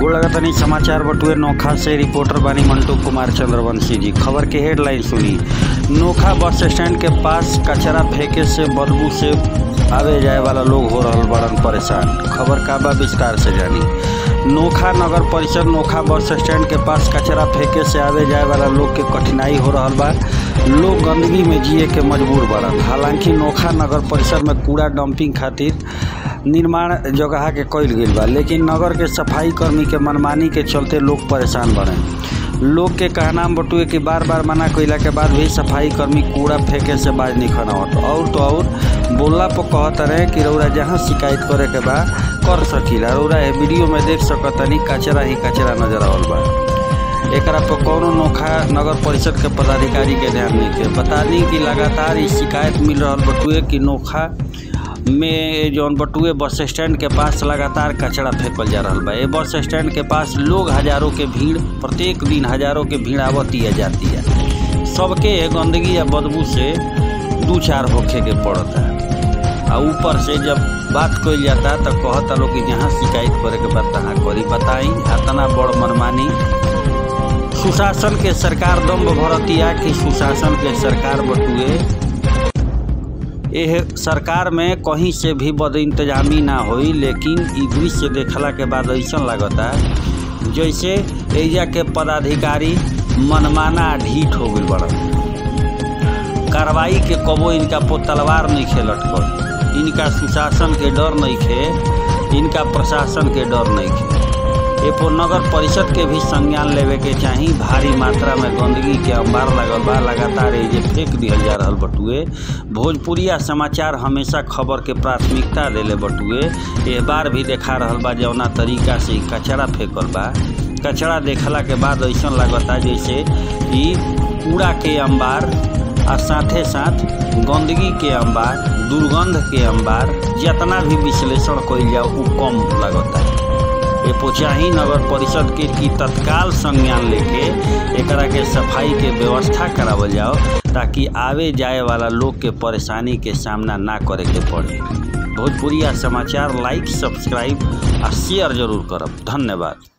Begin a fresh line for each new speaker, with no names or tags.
गोड़ लगतनी समाचार बटुए नोखा से रिपोर्टर बानी मंटू कुमार चंद्रवंशी जी खबर के हेडलाइन सुनी नोखा बस स्टैंड के पास कचरा फेंके से बदबू से आवे जाए वाला लोग हो रहल बड़न परेशान खबर का बा विस्तार से जानी नोखा नगर परिषद नोखा बस स्टैंड के पास कचरा फेंके से आवे जाए वाला लोग के कठिनाई हो रहल बा लोग गंदगी में जिए के मजबूर बड़न हालांकि नोखा नगर परिषद में कूड़ा डंपिंग खातिर निर्माण जगह के कइल गइल बा लेकिन नगर के सफाई कर्मी के मनमानी के चलते लोग परेशान बने लोग के कहना बटुए कि बार बार मना कइला के बाद भी सफाई कर्मी कूड़ा फेंके से बाज नहीं खनावत और तो और बोलला पर कहत रहे कि रौरा जहाँ शिकायत करे के बा कर सकीला रौरा ए वीडियो में देख सकतनी कचरा ही कचरा नजर आवल बा एकरा पर कौनो नोखा नगर परिषद के पदाधिकारी के ध्यान नहीं के बता दी कि लगातार ई शिकायत मिल रहल बटुए कि नोखा में जौन बटुए बस स्टैंड के पास लगातार कचरा फेंकल जा रहल बा ए बस स्टैंड के पास लोग हजारों के भीड़ प्रत्येक दिन हजारों के भीड़ आवती है जाती है सबके गंदगी या बदबू से दू चार होखे के पड़ता आ ऊपर से जब बात कइल जाता तो कहता लोग कि जहाँ शिकायत करे के बाद तहाँ करी बताई इतना बड़ मनमानी सुशासन के सरकार दम भरतिया कि सुशासन के सरकार बटुए एह सरकार में कहीं से भी बद इंतजामी ना होई लेकिन ई दृश्य देखला के बाद ऐसा लगता जैसे एजा के पदाधिकारी मनमाना ढीठ हो गई बड़न कार्रवाई के कबो इनका पो तलवार नहीं खे लटकल इनका सुशासन के डर नहीं खे इनका प्रशासन के डर नहीं खे एपो नगर परिषद के भी संज्ञान लेवे के चाही भारी मात्रा में गंदगी के अंबार लगल बा लगातार ये फेंक दिहल जा रहल बटुए भोजपुरिया समाचार हमेशा खबर के प्राथमिकता देले बटुए एह बार भी देखा रहल बा जौना तरीका से ई कचरा फेंकल बा कचरा देखला के बाद ऐसा लगता जैसे कि कूड़ा के अंबार आ साथे साथ गंदगी के अंबार दुर्गंध के अंबार जितना भी विश्लेषण कइल जाओ उ कम लगता ये पोचाही नगर परिषद के की तत्काल संज्ञान लेके एकरा के सफाई के व्यवस्था करावल जाओ ताकि आवे जाए वाला लोग के परेशानी के सामना ना करे के पड़े भोजपुरिया समाचार लाइक सब्सक्राइब आ शेयर जरूर करब धन्यवाद